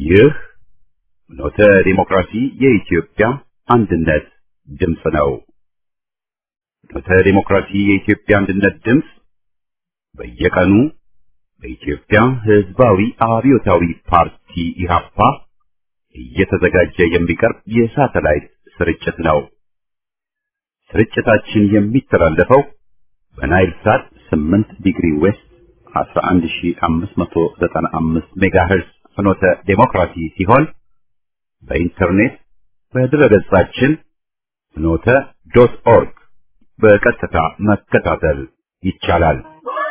ይህ ኖተ ዲሞክራሲ የኢትዮጵያ አንድነት ድምፅ ነው። ኖተ ዲሞክራሲ የኢትዮጵያ አንድነት ድምፅ በየቀኑ በኢትዮጵያ ሕዝባዊ አብዮታዊ ፓርቲ ኢህአፓ እየተዘጋጀ የሚቀርብ የሳተላይት ስርጭት ነው። ስርጭታችን የሚተላለፈው በናይል ሳት 8 ዲግሪ ዌስት 11595 ሜጋሄርዝ ፍኖተ ዴሞክራሲ ሲሆን በኢንተርኔት በድረገጻችን ፍኖተ ዶት ኦርግ በቀጥታ መከታተል ይቻላል።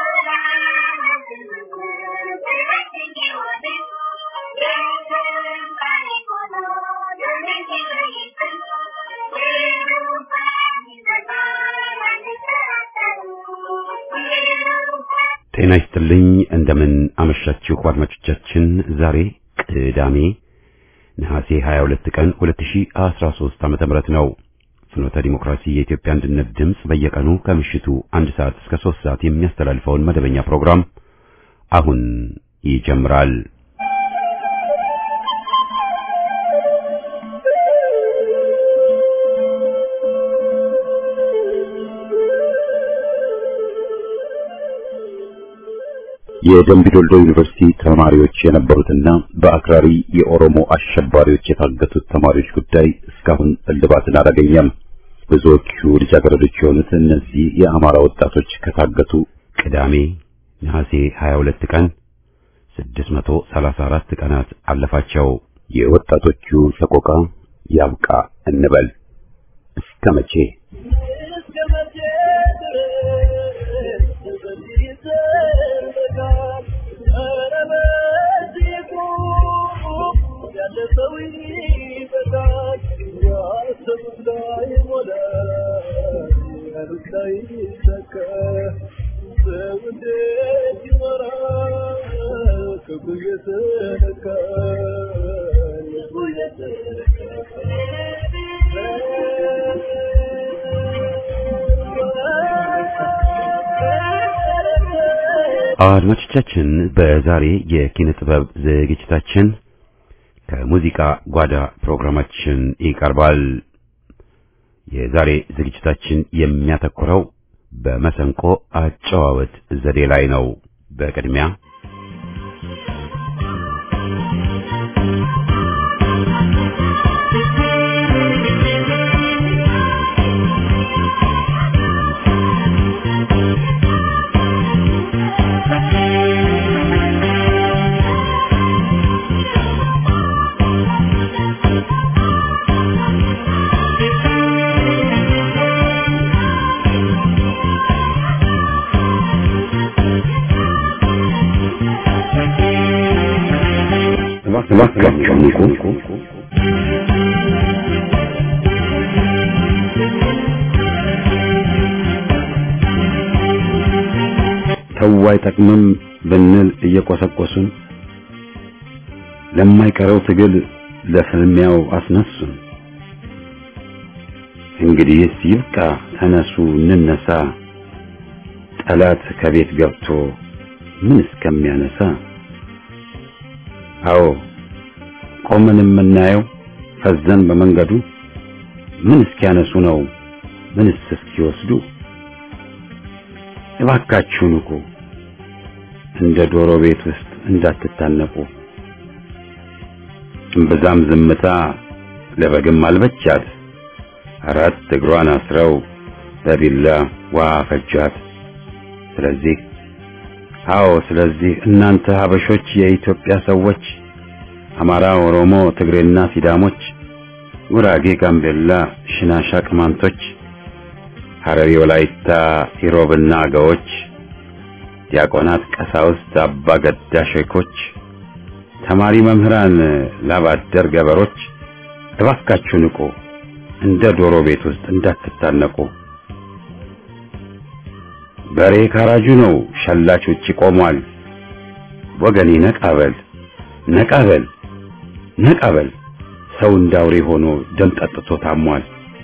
ጤና ይስጥልኝ። እንደምን አመሻችሁ አድማጮቻችን። ዛሬ ቅዳሜ ነሐሴ 22 ቀን 2013 ዓመተ ምህረት ነው። ፍኖተ ዲሞክራሲ የኢትዮጵያ አንድነት ድምፅ በየቀኑ ከምሽቱ አንድ ሰዓት እስከ 3 ሰዓት የሚያስተላልፈውን መደበኛ ፕሮግራም አሁን ይጀምራል። የደምቢዶልዶ ዩኒቨርሲቲ ተማሪዎች የነበሩትና በአክራሪ የኦሮሞ አሸባሪዎች የታገቱት ተማሪዎች ጉዳይ እስካሁን እልባትን አላገኘም። ብዙዎቹ ልጃገረዶች የሆኑት እነዚህ የአማራ ወጣቶች ከታገቱ ቅዳሜ ነሐሴ 22 ቀን 634 ቀናት አለፋቸው። የወጣቶቹ ሰቆቃ ያብቃ እንበል እስከ መቼ? አድማጮቻችን በዛሬ የኪነ ጥበብ ዝግጅታችን ከሙዚቃ ጓዳ ፕሮግራማችን ይቀርባል። የዛሬ ዝግጅታችን የሚያተኩረው በመሰንቆ አጨዋወት ዘዴ ላይ ነው። በቅድሚያ እባካችሁ ንቁ። ተው አይጠቅምም ብንል እየቆሰቆሱን ለማይቀረው ትግል ለፍልሚያው አስነሱን። እንግዲህስ ይብቃ፣ ተነሱ እንነሳ፣ ጠላት ከቤት ገብቶ ምን እስከሚያነሳ አዎ ቆመን የምናየው ፈዘን በመንገዱ ምን እስኪያነሱ ነው ምንስ እስኪወስዱ? እባካችሁ ንቁ፣ እንደ ዶሮ ቤት ውስጥ እንዳትታነቁ። እምብዛም ዝምታ ለበግም አልበቻት፣ አራት እግሯን አስረው በቢላ ውሃ ፈጇት። ስለዚህ አዎ ስለዚህ እናንተ ሀበሾች የኢትዮጵያ ሰዎች አማራ፣ ኦሮሞ፣ ትግሬና ሲዳሞች፣ ጉራጌ፣ ጋምቤላ፣ ሽናሻ፣ ቅማንቶች፣ ሐረሪ፣ ወላይታ፣ ኢሮብና አገዎች፣ ዲያቆናት፣ ቀሳውስት፣ አባ ገዳ ሼኮች፣ ተማሪ መምህራን፣ ላባደር ገበሮች እባካችሁ ንቁ፣ እንደ ዶሮ ቤት ውስጥ እንዳትታነቁ። በሬ ካራጁ ነው፣ ሸላች ውጪ ቆሟል። ወገኔ ነቃበል ነቃበል ነቃበል ሰው እንዳውሬ ሆኖ ደም ጠጥቶ ታሟል።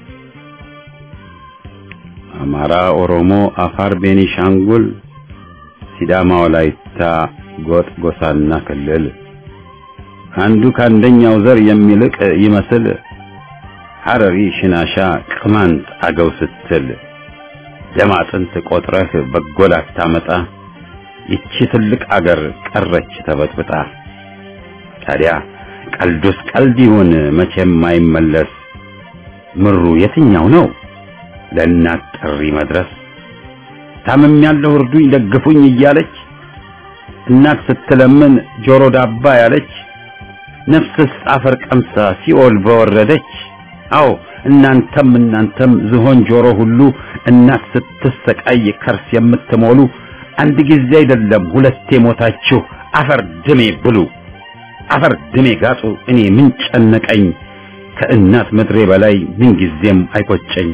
አማራ፣ ኦሮሞ፣ አፋር፣ ቤኒሻንጉል፣ ሲዳማ፣ ወላይታ፣ ጎጥ፣ ጎሳና ክልል አንዱ ከአንደኛው ዘር የሚልቅ ይመስል ሐረሪ፣ ሽናሻ፣ ቅማንት፣ አገው ስትል ደም አጥንት ቆጥረህ በጎል አታመጣ ይቺ ትልቅ አገር ቀረች ተበጥብጣ። ታዲያ ቀልዱስ ቀልድ ይሁን መቼም አይመለስ። ምሩ የትኛው ነው ለእናት ጥሪ መድረስ? ታምም ያለው እርዱኝ ደግፉኝ እያለች እናት ስትለምን ጆሮ ዳባ ያለች ነፍስስ አፈር ቀምሳ ሲኦል በወረደች። አዎ እናንተም እናንተም ዝሆን ጆሮ ሁሉ እናት ስትሰቃይ ከርስ የምትሞሉ አንድ ጊዜ አይደለም ሁለቴ ሞታችሁ አፈር ድሜ ብሉ፣ አፈር ድሜ ጋጡ። እኔ ምን ጨነቀኝ ከእናት ምድሬ በላይ ምን ጊዜም አይቆጨኝ።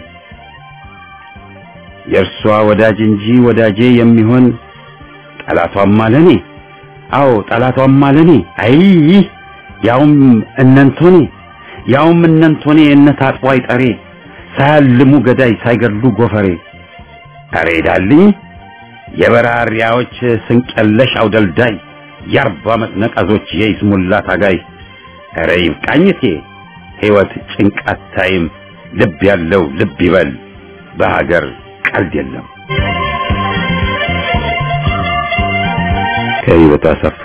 የእርሷ ወዳጅ እንጂ ወዳጄ የሚሆን ጠላቷም አለኔ። አዎ ጠላቷም አለኔ። አይ ያውም እነንቶኔ ያውም እነንቶኔ እነት አጥቧይ ጠሬ ሳያልሙ ገዳይ ሳይገድሉ ጎፈሬ አሬ ዳልኝ የበራሪያዎች ስንቀለሽ አውደልዳይ የአርባ ዓመት ነቀዞች የይስሙላ ታጋይ ኧረ ይብቃኝቴ ሕይወት ጭንቃት ታይም ልብ ያለው ልብ ይበል በሀገር ቀልድ የለም። ከህይወት አሰፋ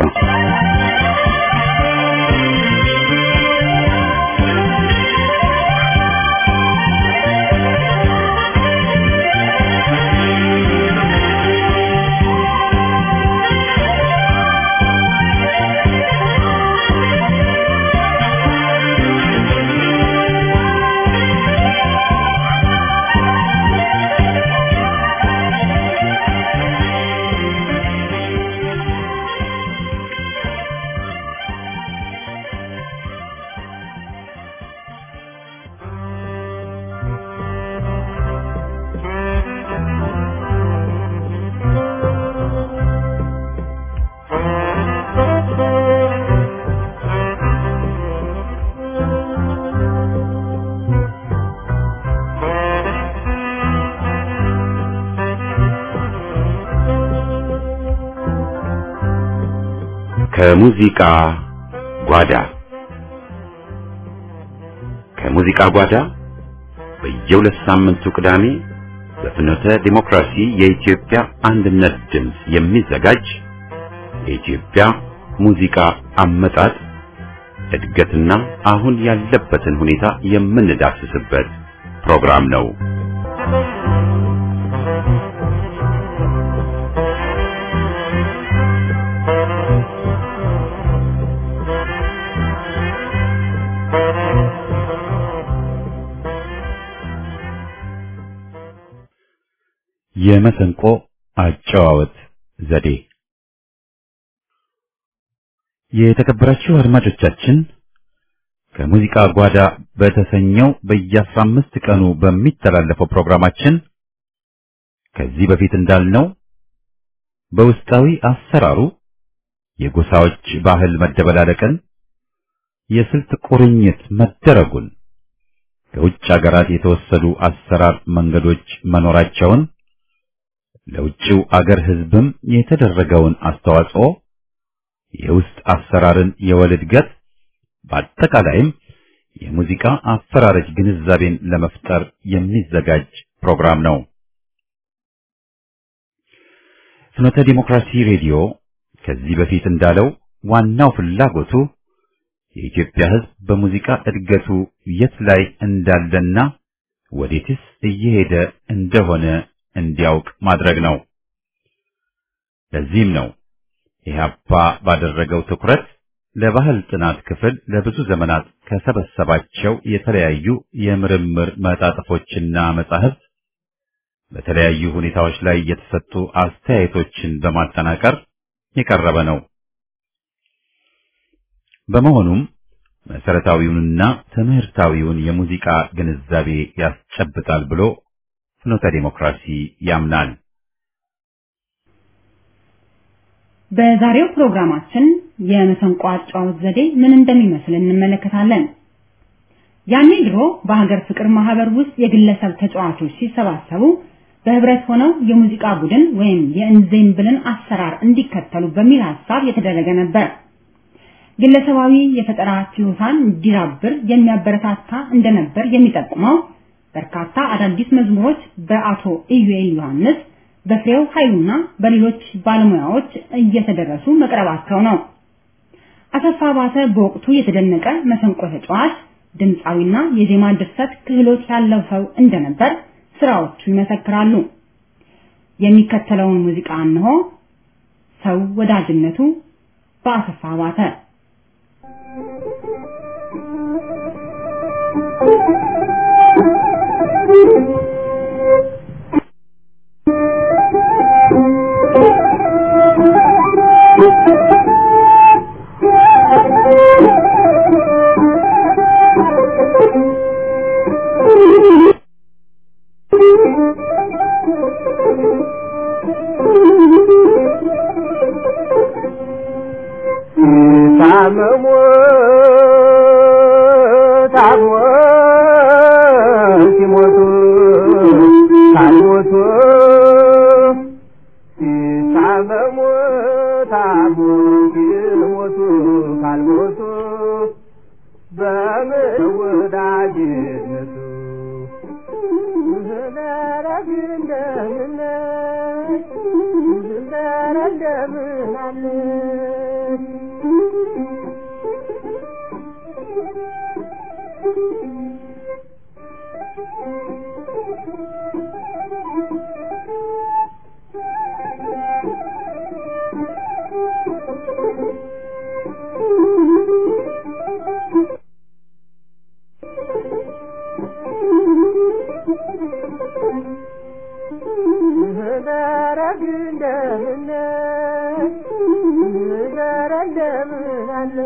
ከሙዚቃ ጓዳ ከሙዚቃ ጓዳ በየሁለት ሳምንቱ ቅዳሜ በፍኖተ ዲሞክራሲ የኢትዮጵያ አንድነት ድምፅ የሚዘጋጅ የኢትዮጵያ ሙዚቃ አመጣጥ እድገትና አሁን ያለበትን ሁኔታ የምንዳስስበት ፕሮግራም ነው። የመሰንቆ አጨዋወት ዘዴ። የተከበራችሁ አድማጮቻችን ከሙዚቃ ጓዳ በተሰኘው በየአስራ አምስት ቀኑ በሚተላለፈው ፕሮግራማችን ከዚህ በፊት እንዳልነው በውስጣዊ አሰራሩ የጎሳዎች ባህል መደበላለቅን፣ የስልት ቁርኝት መደረጉን፣ ከውጭ አገራት የተወሰዱ አሰራር መንገዶች መኖራቸውን ለውጭው አገር ሕዝብም የተደረገውን አስተዋጽኦ የውስጥ አሰራርን የወል እድገት በአጠቃላይም የሙዚቃ አፈራረጅ ግንዛቤን ለመፍጠር የሚዘጋጅ ፕሮግራም ነው። ፍኖተ ዲሞክራሲ ሬዲዮ ከዚህ በፊት እንዳለው ዋናው ፍላጎቱ የኢትዮጵያ ሕዝብ በሙዚቃ እድገቱ የት ላይ እንዳለና ወዴትስ እየሄደ እንደሆነ እንዲያውቅ ማድረግ ነው። ለዚህም ነው ኢህአፓ ባደረገው ትኩረት ለባህል ጥናት ክፍል ለብዙ ዘመናት ከሰበሰባቸው የተለያዩ የምርምር መጣጥፎችና መጻሕፍት በተለያዩ ሁኔታዎች ላይ የተሰጡ አስተያየቶችን በማጠናቀር የቀረበ ነው። በመሆኑም መሰረታዊውንና ትምህርታዊውን የሙዚቃ ግንዛቤ ያስጨብጣል ብሎ ፍኖተ ዲሞክራሲ ያምናል። በዛሬው ፕሮግራማችን የመሰንቆ አጨዋወት ዘዴ ምን እንደሚመስል እንመለከታለን። ያኔ ድሮ በሀገር ፍቅር ማህበር ውስጥ የግለሰብ ተጫዋቾች ሲሰባሰቡ በህብረት ሆነው የሙዚቃ ቡድን ወይም የእንዜምብልን አሰራር እንዲከተሉ በሚል ሐሳብ የተደረገ ነበር። ግለሰባዊ የፈጠራ ችሎታን እንዲዳብር የሚያበረታታ እንደነበር የሚጠቁመው በርካታ አዳዲስ መዝሙሮች በአቶ ኢዩኤል ዮሐንስ በፍሬው ኃይሉና በሌሎች ባለሙያዎች እየተደረሱ መቅረባቸው ነው። አሰፋ ባተ በወቅቱ የተደነቀ መሰንቆ ተጫዋች፣ ድምፃዊና የዜማ ድርሰት ክህሎት ያለው ሰው እንደነበር ስራዎቹ ይመሰክራሉ። የሚከተለውን ሙዚቃ እንሆ። ሰው ወዳጅነቱ በአሰፋ ባተ ታመሙ ታሞ ሲሞቱ ካልሞቱ ሲታመሙ ታሞ ሲሞቱ ካልሞቱ በምን ወዳጅነቱ ዘረግ እንደምን ዘረ እንደምን አለ ደረግ እንደምን ደረ እንደምን አለ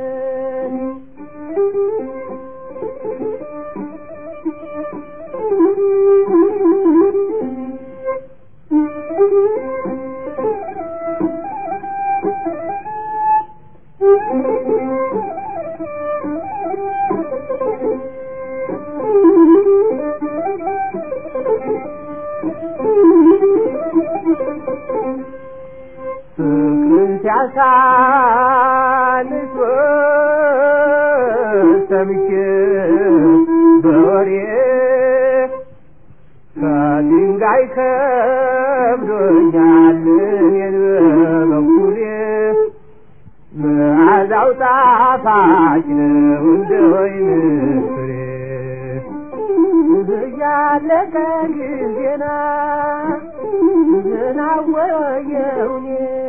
ፍቅርን ሲያሳንስ ሰምቼ በወሬ ከድንጋይ ከብዶኛል እኔን በበኩሌ መዓዛው ጣፋጭ ነው እንደ ወይን ፍሬ እያለቀ ጊዜና ዝናወየውኔ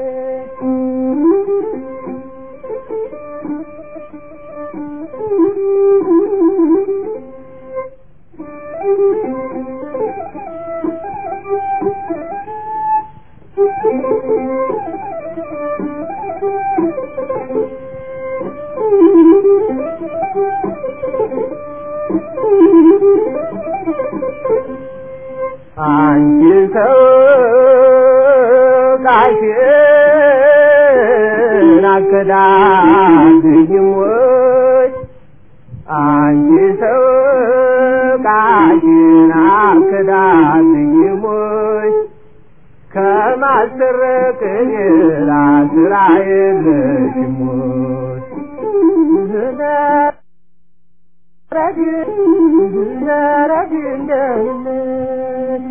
አንቺ ሰው ቃሽን አከዳድኝም ወይ አንቺ ሰው ቃሽን አከዳድኝም ወይ ከማሰረቅ ሌላ ስራ የለሽም ወይ ዘረግ ዘረግ እንደምን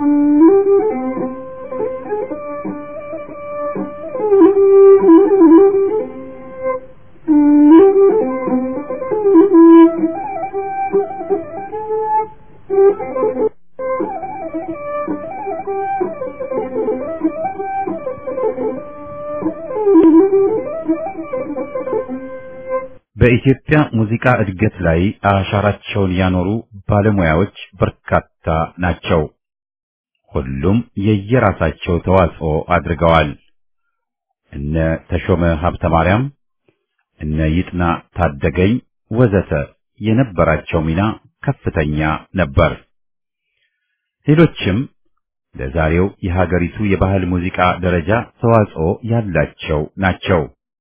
በኢትዮጵያ ሙዚቃ እድገት ላይ አሻራቸውን ያኖሩ ባለሙያዎች በርካታ ናቸው። ሁሉም የየራሳቸው ተዋጽኦ አድርገዋል። እነ ተሾመ ሀብተ ማርያም፣ እነ ይጥና ታደገኝ ወዘተ የነበራቸው ሚና ከፍተኛ ነበር። ሌሎችም ለዛሬው የሀገሪቱ የባህል ሙዚቃ ደረጃ ተዋጽኦ ያላቸው ናቸው።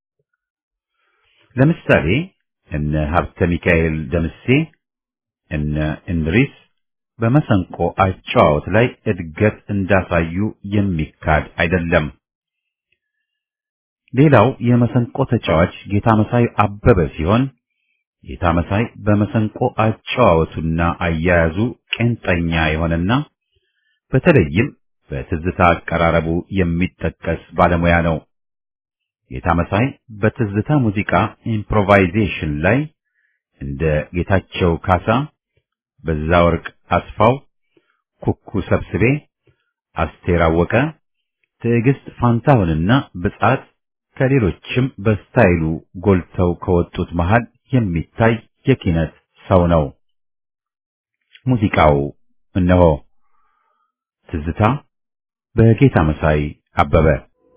ለምሳሌ እነ ሀብተ ሚካኤል ደምሴ፣ እነ እንድሪስ በመሰንቆ አጨዋወት ላይ እድገት እንዳሳዩ የሚካድ አይደለም። ሌላው የመሰንቆ ተጫዋች ጌታ መሳይ አበበ ሲሆን ጌታ መሳይ በመሰንቆ አጨዋወቱና አያያዙ ቄንጠኛ የሆነና በተለይም በትዝታ አቀራረቡ የሚጠቀስ ባለሙያ ነው። ጌታ መሳይ በትዝታ ሙዚቃ ኢምፕሮቫይዜሽን ላይ እንደ ጌታቸው ካሳ፣ በዛ ወርቅ አስፋው፣ ኩኩ ሰብስቤ፣ አስቴር አወቀ፣ ትዕግስት ፋንታሁንና ብጻት ከሌሎችም በስታይሉ ጎልተው ከወጡት መሃል የሚታይ የኪነት ሰው ነው። ሙዚቃው እነሆ ትዝታ በጌታ መሳይ አበበ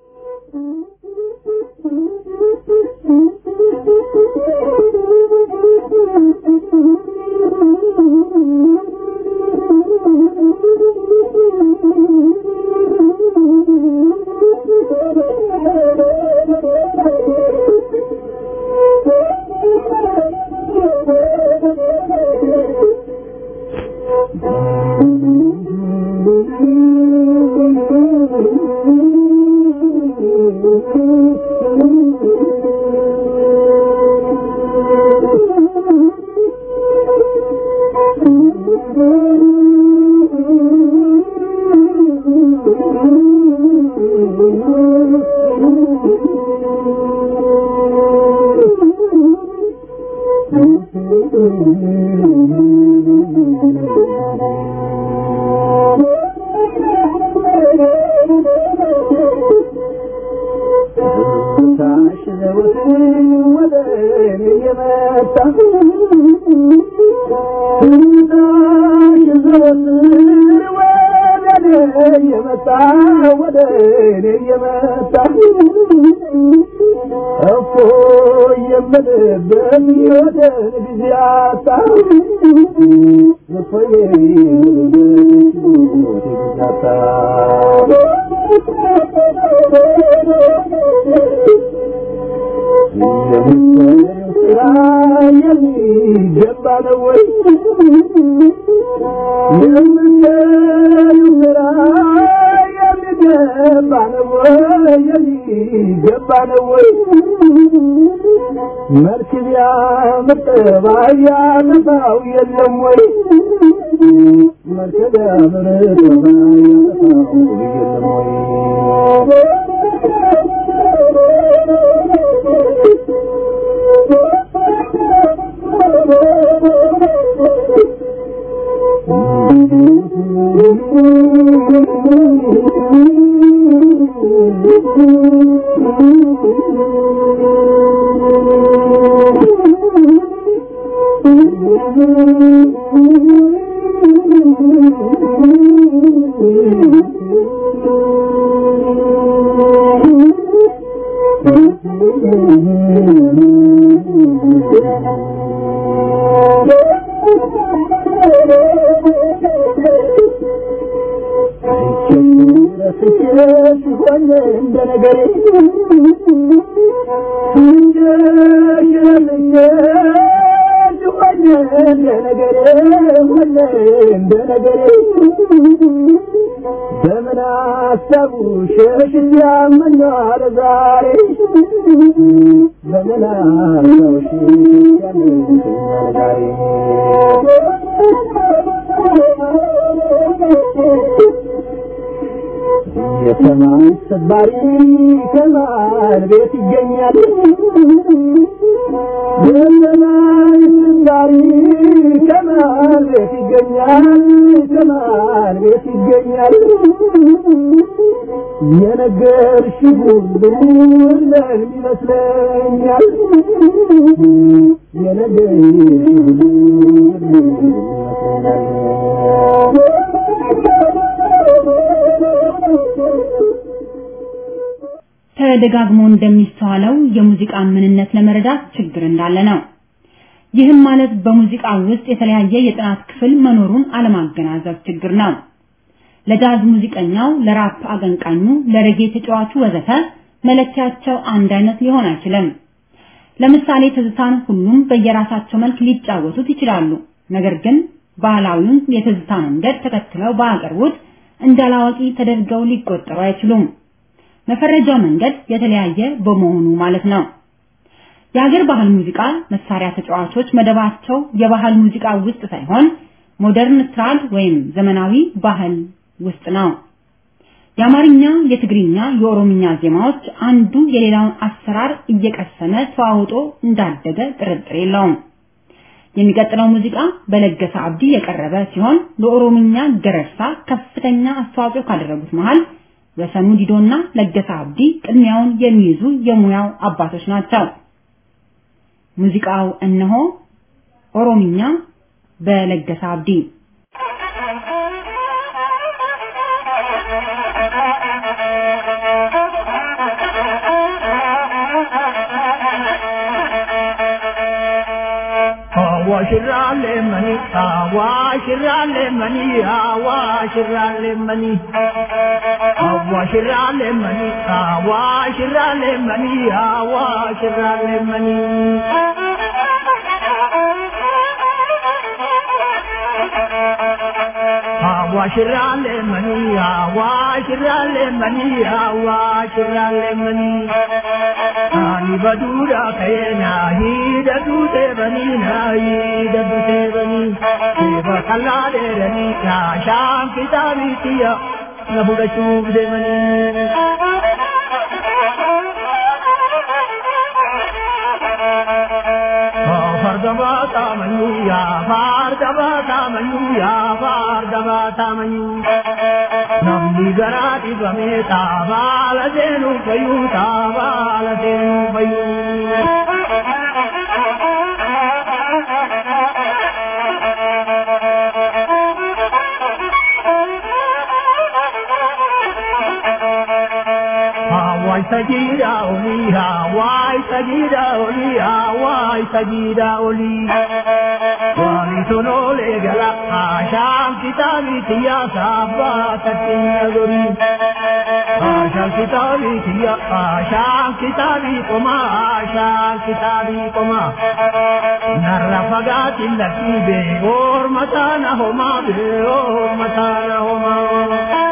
የሰማይ ሰባሪ ከማን ቤት ይገኛል? የሰማይ ሰባሪ ከማን ቤት ይገኛል? ከማን ቤት ይገኛል? የነገርሽ ሁሉ እውነት ይመስለኛል። የነገርሽ ሁሉ እውነት ተደጋግሞ እንደሚስተዋለው የሙዚቃን ምንነት ለመረዳት ችግር እንዳለ ነው። ይህም ማለት በሙዚቃ ውስጥ የተለያየ የጥናት ክፍል መኖሩን አለማገናዘብ ችግር ነው። ለጃዝ ሙዚቀኛው፣ ለራፕ አቀንቃኙ፣ ለሬጌ ተጫዋቹ ወዘተ መለኪያቸው አንድ አይነት ሊሆን አይችልም። ለምሳሌ ትዝታን ሁሉም በየራሳቸው መልክ ሊጫወቱት ይችላሉ። ነገር ግን ባህላዊውን የትዝታ መንገድ ተከትለው ባያቀርቡት እንዳላዋቂ ተደርገው ሊቆጠሩ አይችሉም። መፈረጃው መንገድ የተለያየ በመሆኑ ማለት ነው። የሀገር ባህል ሙዚቃ መሳሪያ ተጫዋቾች መደባቸው የባህል ሙዚቃ ውስጥ ሳይሆን ሞደርን ስትራድ ወይም ዘመናዊ ባህል ውስጥ ነው። የአማርኛ፣ የትግርኛ፣ የኦሮምኛ ዜማዎች አንዱ የሌላውን አሰራር እየቀሰመ ተዋውጦ እንዳደገ ጥርጥር የለውም። የሚቀጥለው ሙዚቃ በለገሰ አብዲ የቀረበ ሲሆን ለኦሮምኛ ገረርሳ ከፍተኛ አስተዋጽኦ ካደረጉት መሃል ወሰኑ ዲዶና ለገሰ አብዲ ቅድሚያውን የሚይዙ የሙያው አባቶች ናቸው። ሙዚቃው እነሆ ኦሮምኛ በለገሰ አብዲ አዋሽራሌ መኒ አዋሽራሌ መኒ አዋሽራሌ መኒ አዋሽራሌ መኒ አዋሽራሌ መኒ አዋሽራሌ መኒ አዋሽራሌ መኒ አዋሽራሌ መኒ አዋሽራሌ መኒ ani badura kayena hidatu te bani na hidatu te bani deva kalla de rani ya sham kitabi tiya na buda chub de mani fardaba tamanyu ya fardaba tamanyu ya fardaba tamanyu namni garaati bame taabaala seenu fayyuu taabaala seenu fayyuu. Hawaii sajida oli, Hawaii sajida oli, Hawaii sajida oli. Wali sonole gala, Asham kitabi tiya sabba tatin gori. Asham kitabi tiya, Asham kitabi koma, Asham kitabi koma. Narra fagati lati be, or matana homa be, or matana homa.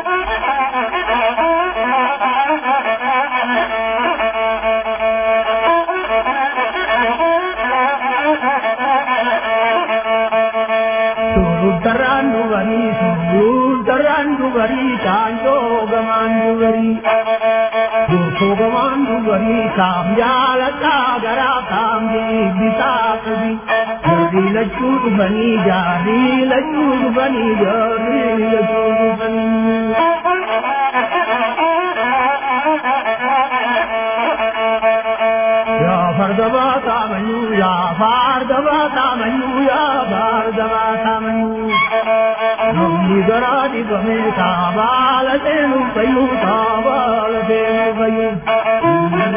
Surutaran dubari, surutaran dubari, chanjo gaman dubari. Durko gaman dubari, kam jala gara kam di bisa kabi. Jari lachu dubani, jari lachu dubani, jari lachu dubani. Ya fardaba tamanyu, ya fardaba tamanyu, ya fardaba tamanyu. Namni garaadi bame taabaala seenu fayyu, taabaala seenu fayyu.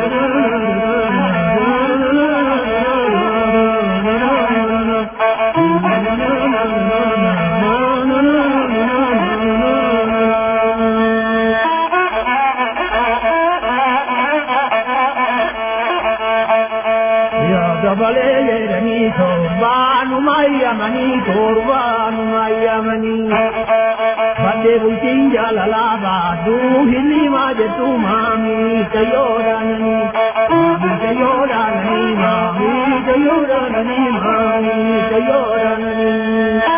dabalee jedhanii torbaanuma yamanii torbaanuma yamanii baddee bultiin jaalalaa baaduu hilimaa jettu maamii tayyoodhaananii maamii tayyoodhaananii maamii tayyoodhaananii maamii tayyoodhaananii.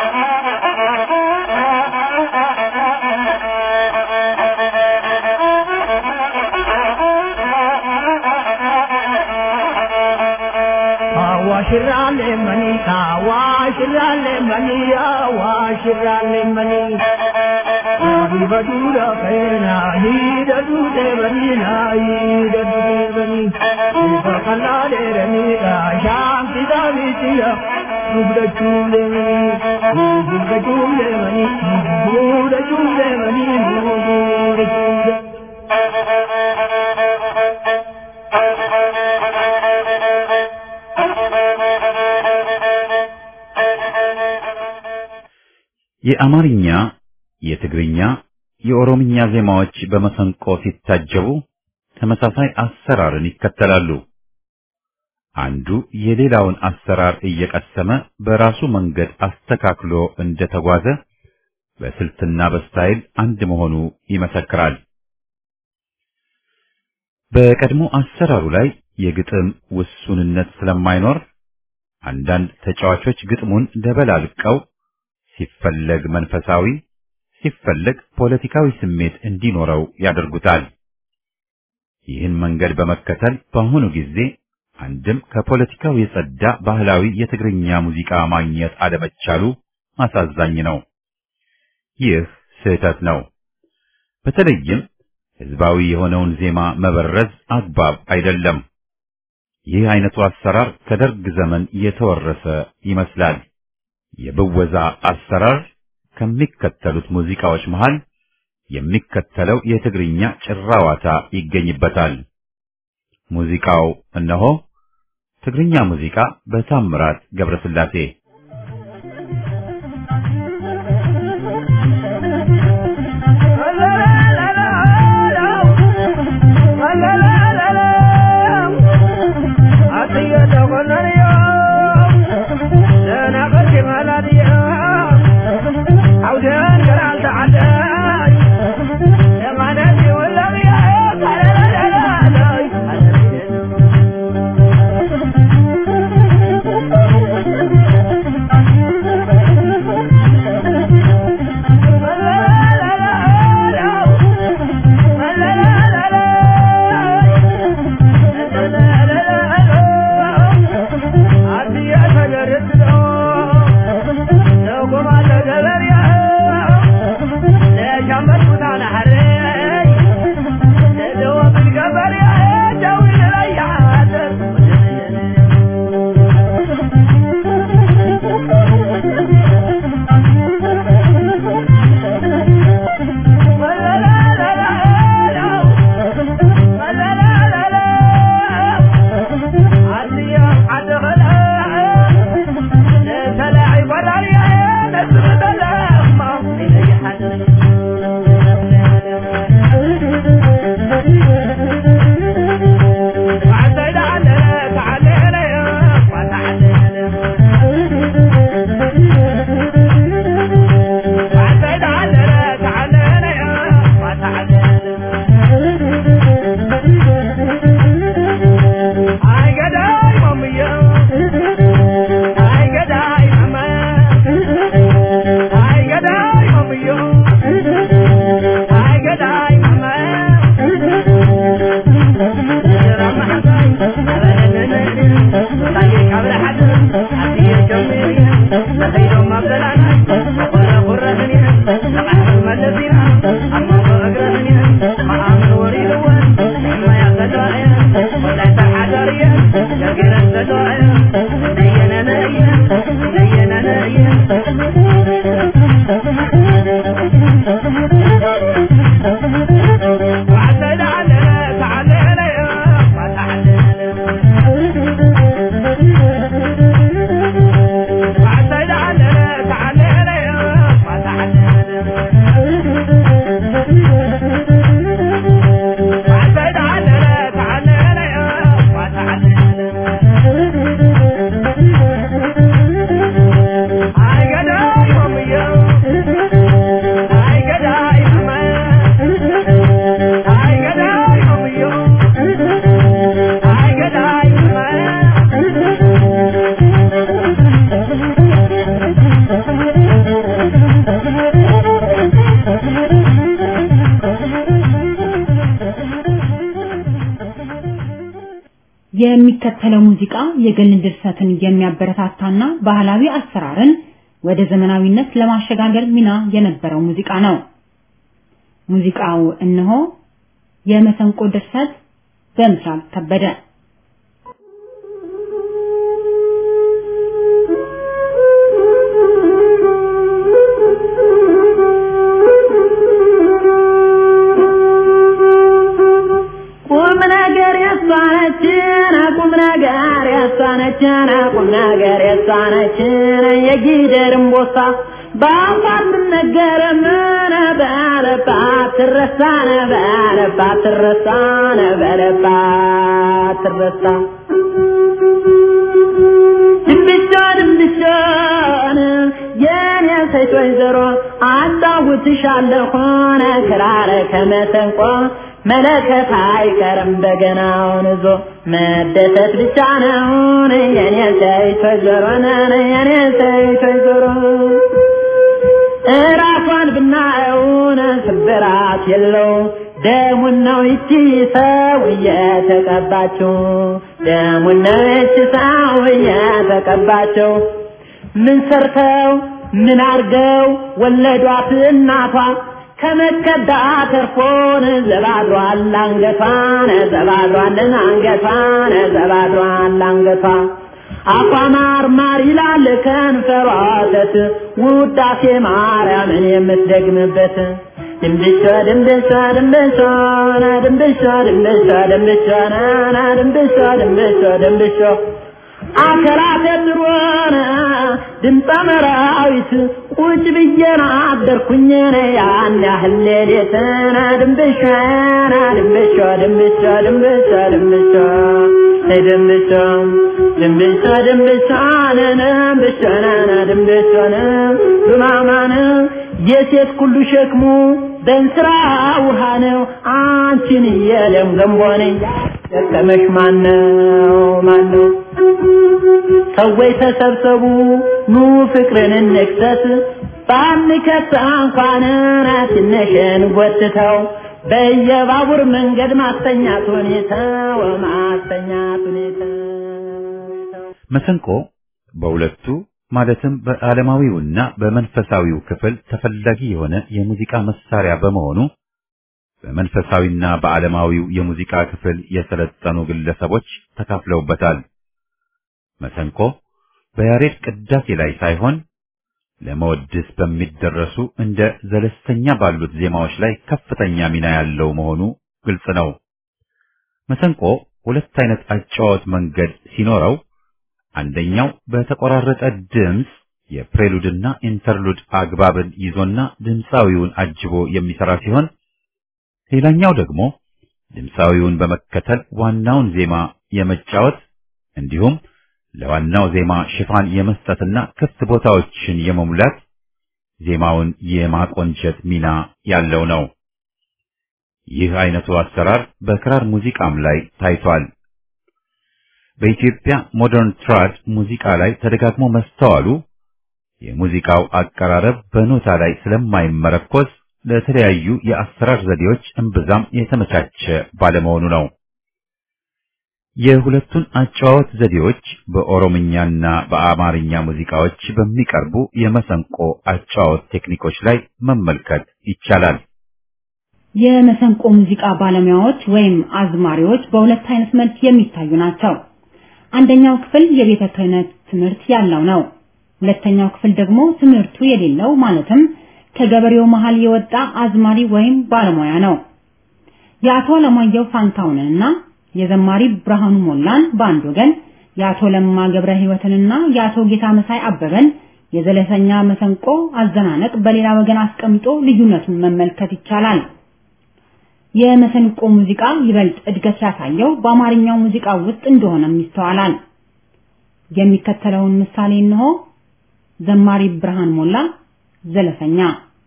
Awashirale mani, awashirale mani, awashirale mani. Nabi badura kaina, hida dute bani na, hida dute bani. Ifa kala de rani ka, sham sida vitiya, subda chule mani, subda chule mani, subda chule mani, subda chule. የአማርኛ፣ የትግርኛ፣ የኦሮምኛ ዜማዎች በመሰንቆ ሲታጀቡ ተመሳሳይ አሰራርን ይከተላሉ። አንዱ የሌላውን አሰራር እየቀሰመ በራሱ መንገድ አስተካክሎ እንደተጓዘ በስልትና በስታይል አንድ መሆኑ ይመሰክራል። በቀድሞ አሰራሩ ላይ የግጥም ውሱንነት ስለማይኖር አንዳንድ ተጫዋቾች ግጥሙን ደበላልቀው ሲፈለግ መንፈሳዊ ሲፈለግ ፖለቲካዊ ስሜት እንዲኖረው ያደርጉታል። ይህን መንገድ በመከተል በአሁኑ ጊዜ አንድም ከፖለቲካው የጸዳ ባህላዊ የትግርኛ ሙዚቃ ማግኘት አለመቻሉ አሳዛኝ ነው። ይህ ስህተት ነው። በተለይም ህዝባዊ የሆነውን ዜማ መበረዝ አግባብ አይደለም። ይህ አይነቱ አሰራር ከደርግ ዘመን የተወረሰ ይመስላል። የብወዛ አሰራር ከሚከተሉት ሙዚቃዎች መሃል የሚከተለው የትግርኛ ጭራዋታ ይገኝበታል። ሙዚቃው እነሆ ትግርኛ ሙዚቃ በታምራት ገብረስላሴ የሚከተለው ሙዚቃ የግል ድርሰትን የሚያበረታታና ባህላዊ አሰራርን ወደ ዘመናዊነት ለማሸጋገር ሚና የነበረው ሙዚቃ ነው። ሙዚቃው እነሆ የመሰንቆ ድርሰት በምስራቅ ከበደ ቁም ነገር ያሳነችን ቁም ነገር ያሳነችን ቁም ነገር ያሳነችን የጊደርም ቦሳ በአፋር ምነገር ምን በለባት ትረሳነ በለባት ትረሳነ በለባት ትረሳ ድንብሻ ድንብሻን የኔ ሴት ወይዘሮ አጫውትሻለሁ ሆነ ክራረ ከመሰንቆ መለከት አይቀርም በገናውን ይዞ መደሰት ብቻ ነው የኔ ሴቶች ዞሮ የኔ ሴቶች ዞሮ እራሷን ብናየውን ስብራት የለው ደሙን ነው ይቺ ሰው እየተቀባችው ደሙን ነው ይቺ ሰው እየተቀባችው ምን ሰርተው ምን አርገው ወለዷት እናቷ ከመከዳ ተርፎን ዘባድሯል አንገቷን ዘባድሯልን አንገቷን ዘባድሯል አንገቷ አፏ ማር ማር ይላል ከንፈሯ ወተት ውዳሴ ማርያምን የምትደግምበት ድንብሾ ድንብሾ ድንብሾ ና ድንብሾ ድንብሾ ድንብሾ ና ና ድንብሾ ድንብሾ ድንብሾ አከራተ ድሮነ ድምፀ መራዊት ቁጭ ብዬና አደርኩኝ ያን ያህል ሌሊት ና ድንብሾ ና ድንብሾ ድንብሾ ድንብሾ ድንብሾ ድንብሾ ድንብሾ ድንብሾ ነነ ድንብሾ ነነ ድንብሾ ነ ዱማማነ የሴት ሁሉ ሸክሙ በእንስራ ውሃ ነው አንቺን የለም ገንቦ ነኝ ደከመሽ ማነው ማነው ሰዎች ተሰብሰቡ ኑ ፍቅርን እንክሰት ባንከት እንኳን ትንሽን ጎትተው በየባቡር መንገድ ማስተኛት ሁኔታ ወማስተኛት ሁኔታ መሰንቆ በሁለቱ ማለትም በዓለማዊውና በመንፈሳዊው ክፍል ተፈላጊ የሆነ የሙዚቃ መሳሪያ በመሆኑ በመንፈሳዊና በዓለማዊው የሙዚቃ ክፍል የሰለጠኑ ግለሰቦች ተካፍለውበታል። መሰንቆ በያሬድ ቅዳሴ ላይ ሳይሆን ለመወድስ በሚደረሱ እንደ ዘለስተኛ ባሉት ዜማዎች ላይ ከፍተኛ ሚና ያለው መሆኑ ግልጽ ነው። መሰንቆ ሁለት አይነት አጫዋወት መንገድ ሲኖረው አንደኛው በተቆራረጠ ድምፅ የፕሬሉድና ኢንተርሉድ አግባብን ይዞና ድምፃዊውን አጅቦ የሚሰራ ሲሆን ሌላኛው ደግሞ ድምፃዊውን በመከተል ዋናውን ዜማ የመጫወት እንዲሁም ለዋናው ዜማ ሽፋን የመስጠትና ክፍት ቦታዎችን የመሙላት ዜማውን የማቆንጨት ሚና ያለው ነው። ይህ አይነቱ አሰራር በክራር ሙዚቃም ላይ ታይቷል። በኢትዮጵያ ሞደርን ትራድ ሙዚቃ ላይ ተደጋግሞ መስተዋሉ የሙዚቃው አቀራረብ በኖታ ላይ ስለማይመረኮዝ ለተለያዩ የአሰራር ዘዴዎች እምብዛም የተመቻቸ ባለመሆኑ ነው። የሁለቱን አጨዋወት ዘዴዎች በኦሮምኛና በአማርኛ ሙዚቃዎች በሚቀርቡ የመሰንቆ አጨዋወት ቴክኒኮች ላይ መመልከት ይቻላል። የመሰንቆ ሙዚቃ ባለሙያዎች ወይም አዝማሪዎች በሁለት አይነት መልክ የሚታዩ ናቸው። አንደኛው ክፍል የቤተ ክህነት ትምህርት ያለው ነው። ሁለተኛው ክፍል ደግሞ ትምህርቱ የሌለው ማለትም ከገበሬው መሃል የወጣ አዝማሪ ወይም ባለሙያ ነው። የአቶ አለማየሁ ፋንታውንንና የዘማሪ ብርሃኑ ሞላን በአንድ ወገን፣ የአቶ ለማ ገብረ ሕይወትንና የአቶ ጌታ መሳይ አበበን የዘለሰኛ መሰንቆ አዘናነቅ በሌላ ወገን አስቀምጦ ልዩነቱን መመልከት ይቻላል። የመሰንቆ ሙዚቃ ይበልጥ እድገት ያሳየው በአማርኛው ሙዚቃ ውስጥ እንደሆነም ይስተዋላል። የሚከተለውን ምሳሌ እንሆ። ዘማሪ ብርሃን ሞላ ዘለሰኛ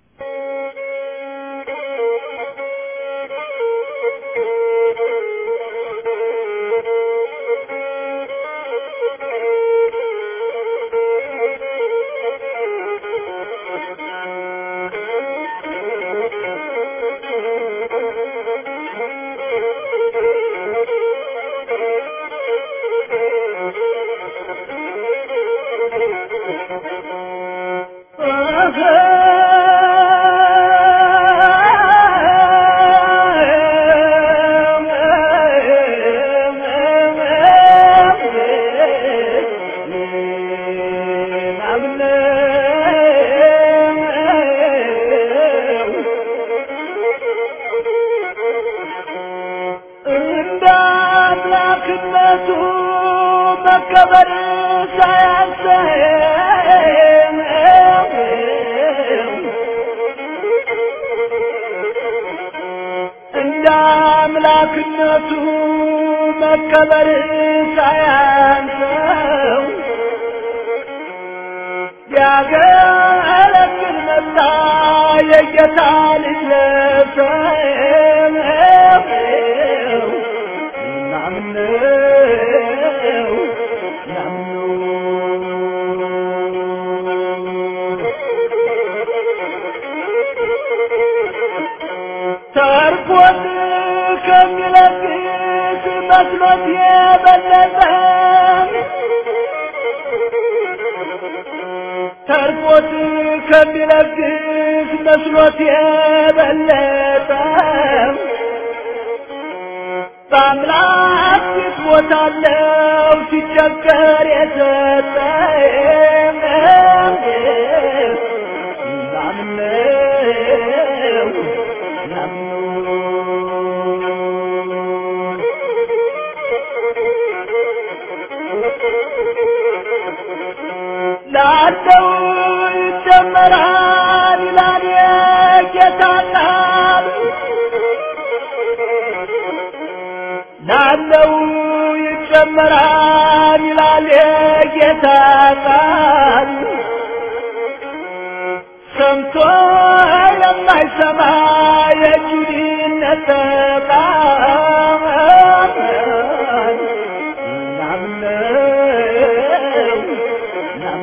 መከበር ሳያንሰን እንደ አምላክነቱ መከበር ሳያንሰው ያገለግል መጣ የጌታ ልጅ ለብሰው መስሎት የበለጠ ተርፎት ከሚለግስ መስሎት የበለጠ በአምላክ ፊት ቦታለው ሲቸገር የሰጠ ላምነው ላለው ይጨመራል ይላል የጌታ ቃል ላለው ይጨመራል ይላል የጌታ ቃል ሰምቶ የማይሰማ የጁዲነት ቃል ናምነው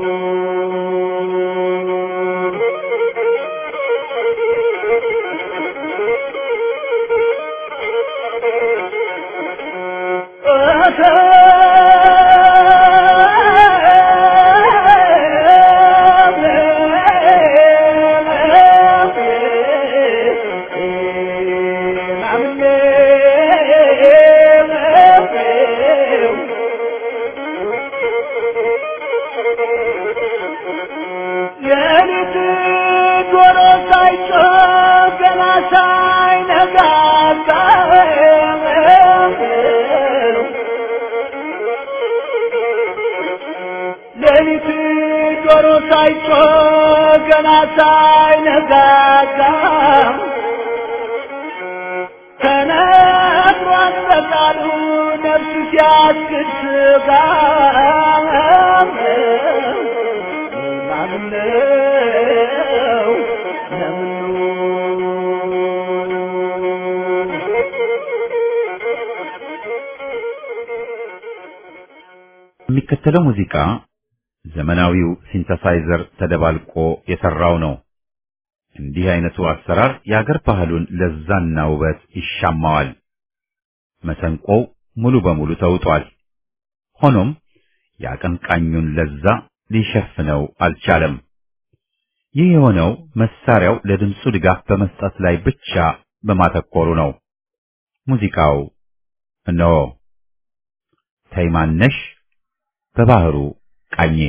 የሌሊት ዶሮ ሳይጮህ ገና ሳይነጋጋ ሌሊት ዶሮ ሳይጮህ ገና ሳይነጋጋ ተነግሯል በቃሉ ነፍስ ሲያስክድ ስጋ ማምነው የሚከተለው ሙዚቃ ዘመናዊው ሲንተሳይዘር ተደባልቆ የሰራው ነው። እንዲህ አይነቱ አሰራር የአገር ባህሉን ለዛና ውበት ይሻማዋል። መሰንቆው ሙሉ በሙሉ ተውጧል። ሆኖም የአቀንቃኙን ለዛ ሊሸፍነው አልቻለም። ይህ የሆነው መሳሪያው ለድምፁ ድጋፍ በመስጠት ላይ ብቻ በማተኮሩ ነው። ሙዚቃው እነሆ ተይማነሽ በባህሩ ቃኜ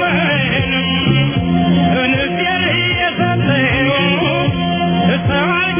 Thank you.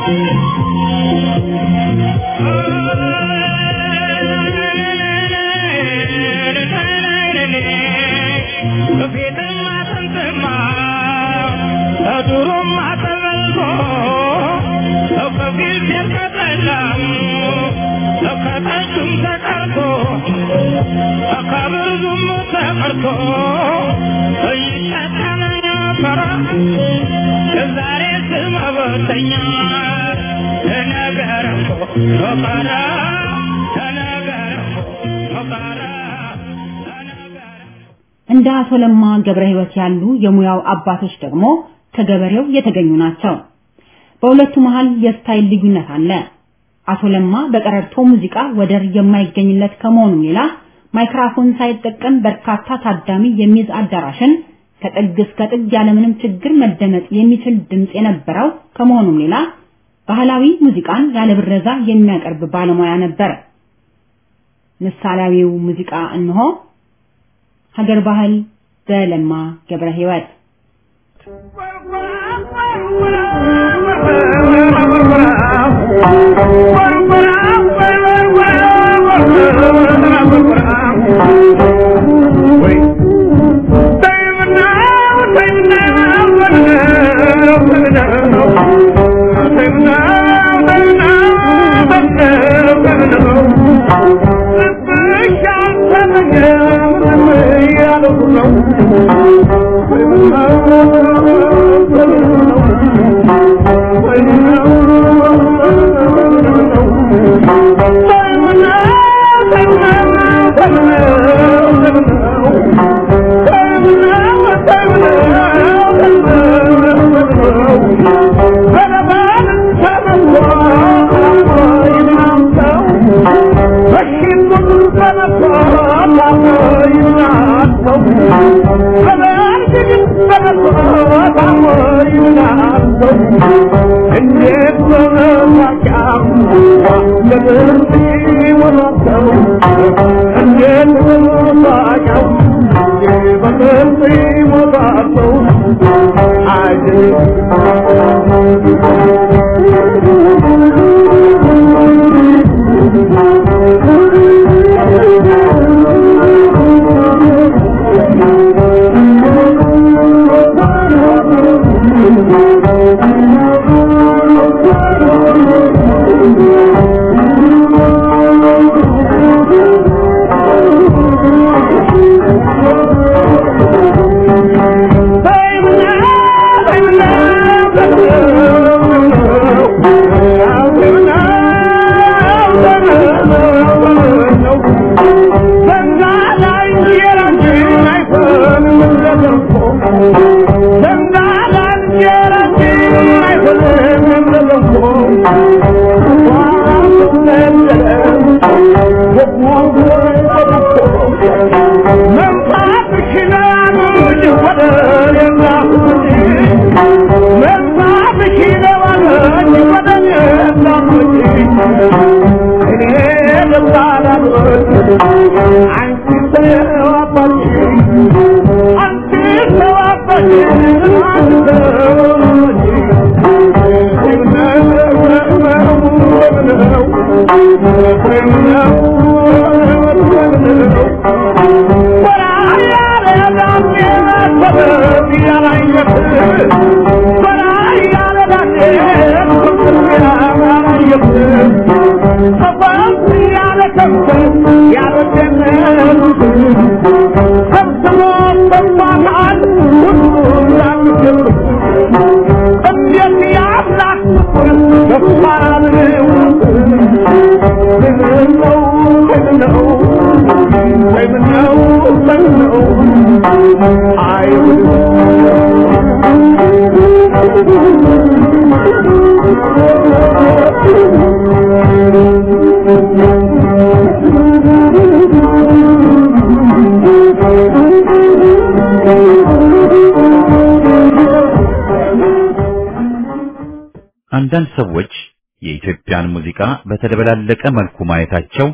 እንደ አቶ ለማ ገብረ ሕይወት ያሉ የሙያው አባቶች ደግሞ ከገበሬው የተገኙ ናቸው። በሁለቱ መሃል የስታይል ልዩነት አለ። አቶ ለማ በቀረርቶ ሙዚቃ ወደር የማይገኝለት ከመሆኑም ሌላ ማይክራፎን ሳይጠቀም በርካታ ታዳሚ የሚይዝ አዳራሽን ከጥግ እስከ ጥግ ያለምንም ችግር መደመጥ የሚችል ድምፅ የነበረው ከመሆኑም ሌላ ባህላዊ ሙዚቃን ያለ ብረዛ የሚያቀርብ ባለሙያ ነበር። ምሳሌያዊው ሙዚቃ እንሆ ሀገር ባህል በለማ ገብረ ሕይወት አንዳንድ ሰዎች የኢትዮጵያን ሙዚቃ በተደበላለቀ መልኩ ማየታቸው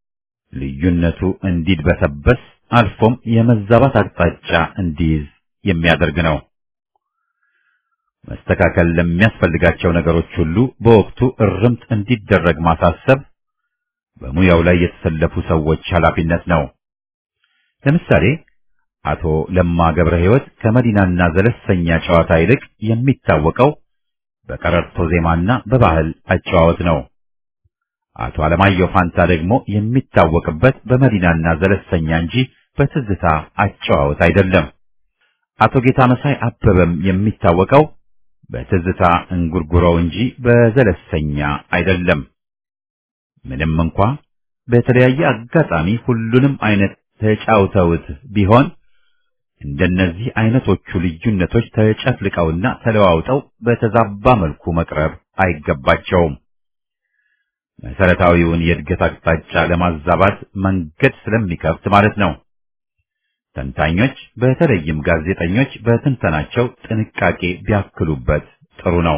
ልዩነቱ እንዲድበሰበስ አልፎም የመዛባት አቅጣጫ እንዲይዝ የሚያደርግ ነው። መስተካከል ለሚያስፈልጋቸው ነገሮች ሁሉ በወቅቱ እርምት እንዲደረግ ማሳሰብ በሙያው ላይ የተሰለፉ ሰዎች ኃላፊነት ነው። ለምሳሌ አቶ ለማ ገብረ ሕይወት ከመዲናና ዘለሰኛ ጨዋታ ይልቅ የሚታወቀው በቀረርቶ ዜማና በባህል አጨዋወት ነው። አቶ አለማየሁ ፋንታ ደግሞ የሚታወቅበት በመዲናና ዘለሰኛ እንጂ በትዝታ አጨዋወት አይደለም። አቶ ጌታ መሳይ አበበም የሚታወቀው በትዝታ እንጉርጉሮው እንጂ በዘለሰኛ አይደለም። ምንም እንኳ በተለያየ አጋጣሚ ሁሉንም አይነት ተጫውተውት ቢሆን እንደነዚህ አይነቶቹ ልዩነቶች ተጨፍልቀውና ተለዋውጠው በተዛባ መልኩ መቅረብ አይገባቸውም። መሰረታዊውን የእድገት አቅጣጫ ለማዛባት መንገድ ስለሚከፍት ማለት ነው። ተንታኞች በተለይም ጋዜጠኞች በትንተናቸው ጥንቃቄ ቢያክሉበት ጥሩ ነው።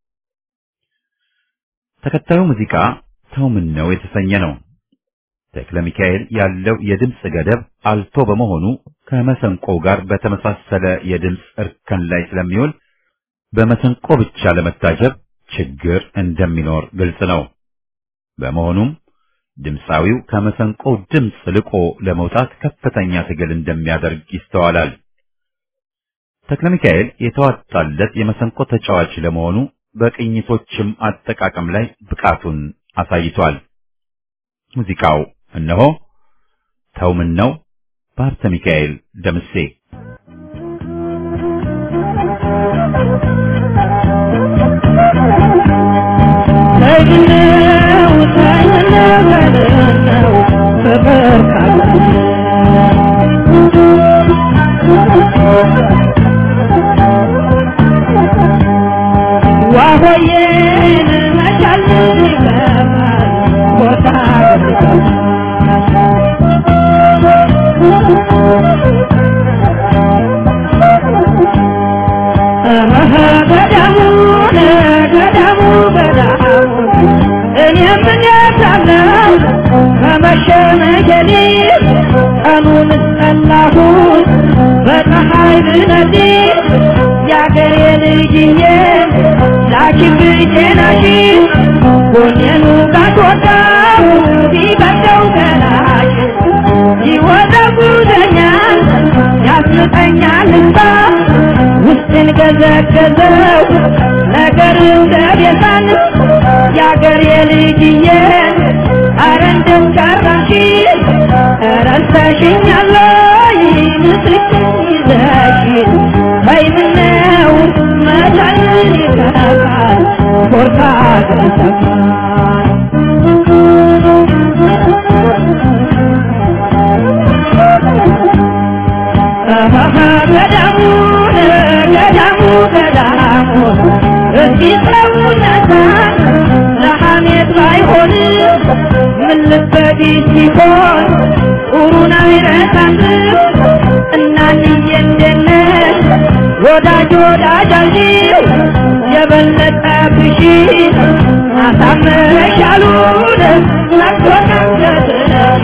ተከታዩ ሙዚቃ ተው ምን ነው የተሰኘ ነው። ተክለ ሚካኤል ያለው የድምፅ ገደብ አልቶ በመሆኑ ከመሰንቆ ጋር በተመሳሰለ የድምፅ እርከን ላይ ስለሚውል በመሰንቆ ብቻ ለመታጀብ ችግር እንደሚኖር ግልጽ ነው። በመሆኑም ድምፃዊው ከመሰንቆ ድምፅ ልቆ ለመውጣት ከፍተኛ ትግል እንደሚያደርግ ይስተዋላል። ተክለ ሚካኤል የተዋጣለት የመሰንቆ ተጫዋች ለመሆኑ በቅኝቶችም አጠቃቀም ላይ ብቃቱን አሳይቷል። ሙዚቃው እነሆ ተው ምን ነው በሀብተ ሚካኤል ደምሴ ዋሆዬን መቻል ይገባል ቦታ ገዳሙ ገዳሙ ገዳሙ እኔ ምን ያሳለው ከመሸ መጀሌ ቀኑን ጠላሁት በፀሐይ ብነዴ የአገሬ ልጅዬ ላኪን ብቼናሽ ጎኔኑ ጋትወጣው ቢበደው ገላሽ ይወዘጉዘኛል ያስምጠኛል እንባ ውስጥን ገዘገዘው ነገር እንደ ቤዛን የአገር የልጅዬ አረ እንደው ቀራሽ ረስተሽኛለይ ምስክን ይዘሽ በይምነው መቻልን ይከፋል ኮርታ ገሰፋል ገዳሙ ገዳሙ ገዳሙ እስኪ ሰውነታን ለሐሜት ባይሆን ምን ልበዲ ሲሆን ጥሩን አይረሳም እናንዬ እንደነት ወዳጅ ወዳጅ አልጂው የበለጠ ብሺ አሳምረሻሉን ናቶናገትነሽ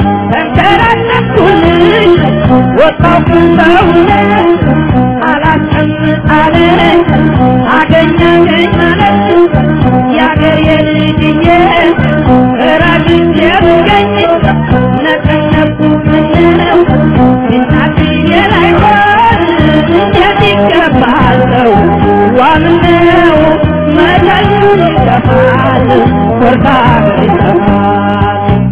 ተንከራተትኩልሽ ወጣው ሰውነት አላስቀምጣለን አገኛገኝ ማለት የአገር የልጅዬ ራግጄ ብገኝ ነቀነቁ ምነው እናትዬ ላይሆን እንዴት ይገባል ሰው ዋምነው መቻሉን ይገፋል ኮርታ ይገፋል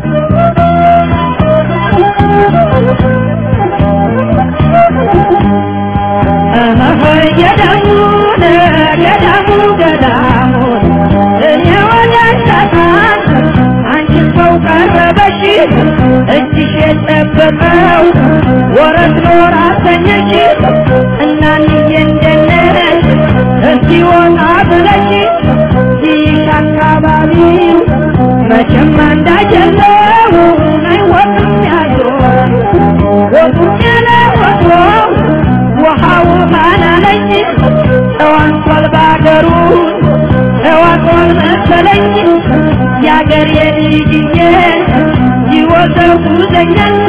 ገዳሙን ገዳሙ ገዳሙን እኔ ወዳሻታን አንቺ ሰው ቀረበሽ እጅሽ የጠበቀው ወረት ኖር አሰኘሽ እናንዬ እንደነሽ እስኪ ወጣ ብለሽ ይሽ አካባቢው መቼም አንዳጀለው አይወቅም ያዞ ወጡም ያለ ወትሮ ውሃው ባላለኝ ተዋንቷል ባገሩ ተዋቷል መሰለኝ የአገር የልጅዬ ይወዘውዘኛል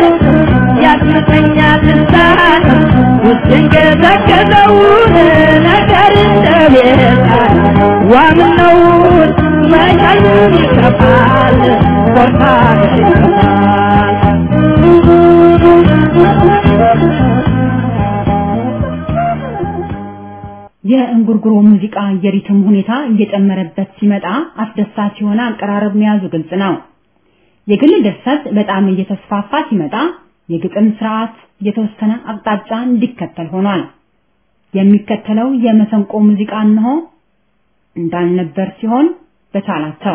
ያስመተኛል ልሳን ውስጥን ገዘገዘውን ነገር እንደ ነውን መቻሉን ይከፋል ኮርታ ይከፋል የእንጉርጉሮ ሙዚቃ የሪትም ሁኔታ እየጨመረበት ሲመጣ አስደሳች የሆነ አቀራረብ መያዙ ግልጽ ነው። የግል ድርሰት በጣም እየተስፋፋ ሲመጣ የግጥም ስርዓት የተወሰነ አቅጣጫ እንዲከተል ሆኗል። የሚከተለው የመሰንቆ ሙዚቃ እንሆ እንዳልነበር ሲሆን በቻላቸው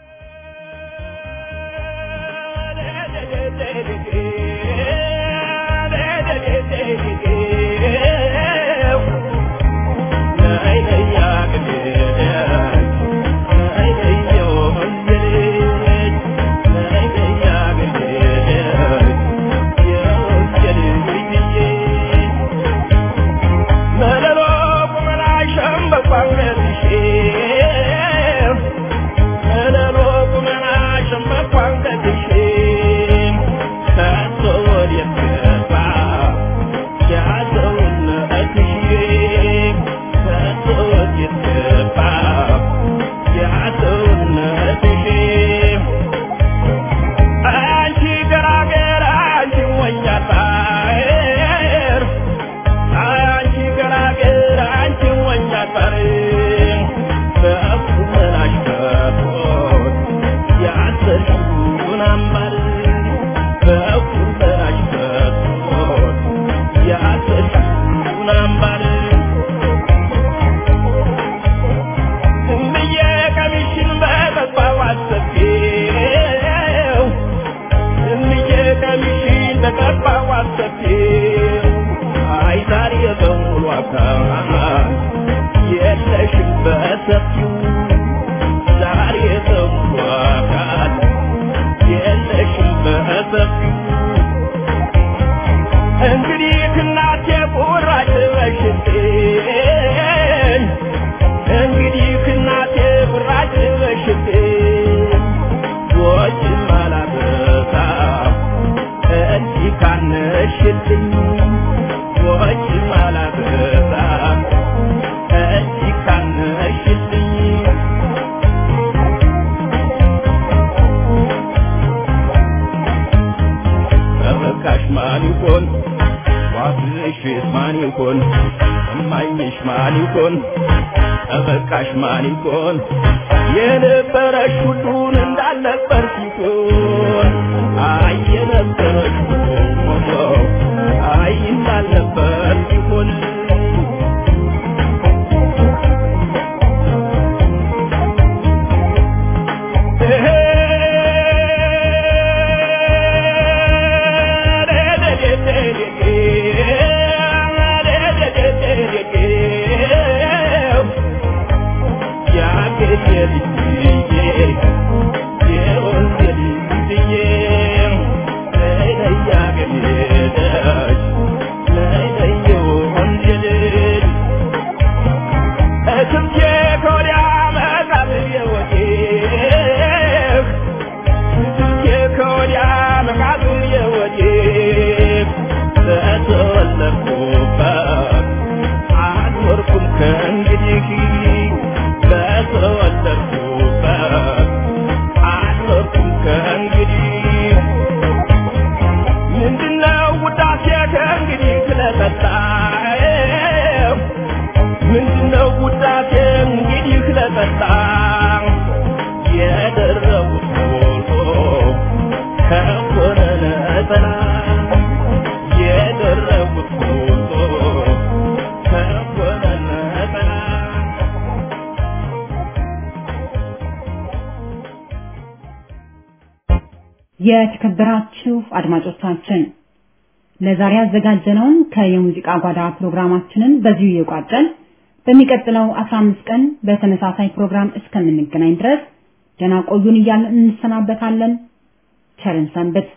የተከበራችሁ አድማጮቻችን ለዛሬ ያዘጋጀነውን ከየሙዚቃ ጓዳ ፕሮግራማችንን በዚሁ እየቋጨን በሚቀጥለው 15 ቀን በተመሳሳይ ፕሮግራም እስከምንገናኝ ድረስ ደህና ቆዩን እያልን እንሰናበታለን። ቸርን ሰንብት።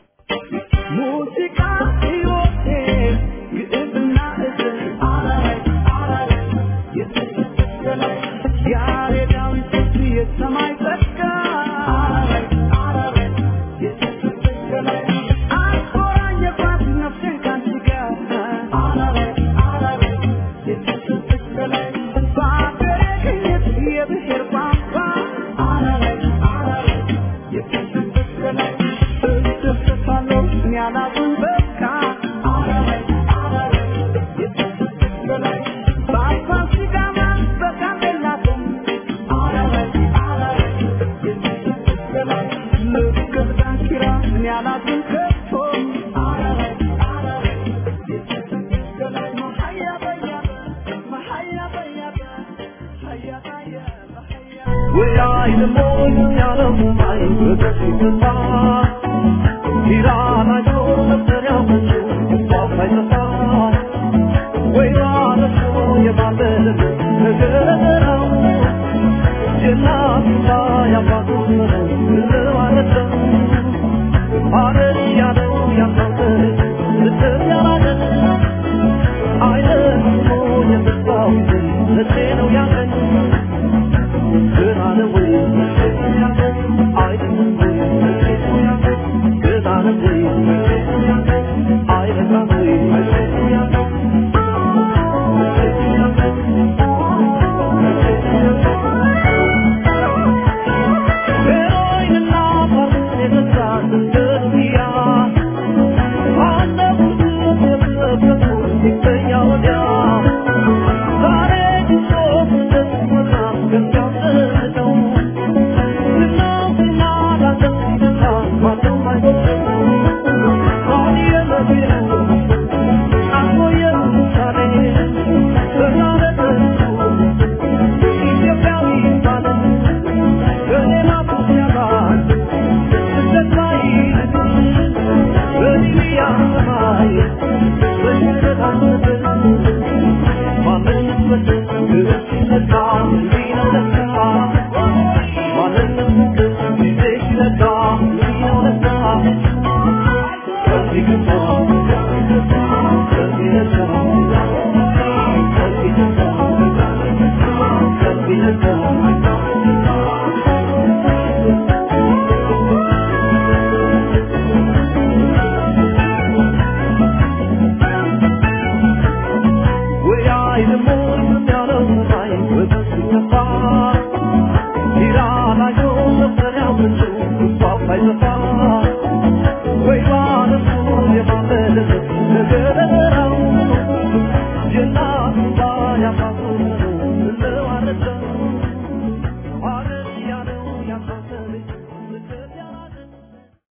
ሙዚቃ ሕይወቴ ግዕዝና እዝል አረግ አረግ የተሰቀለ ያሬዳዊ ስልት የሰማይ ጸጋ አረግ አረግ የተሰቀለ አቆራኘባት ነፍሴን ካንቺ ጋር አረግ አረግ የተሰቀለ በአገሬ ቅኝት የብሔር ቋንቋ Yeah.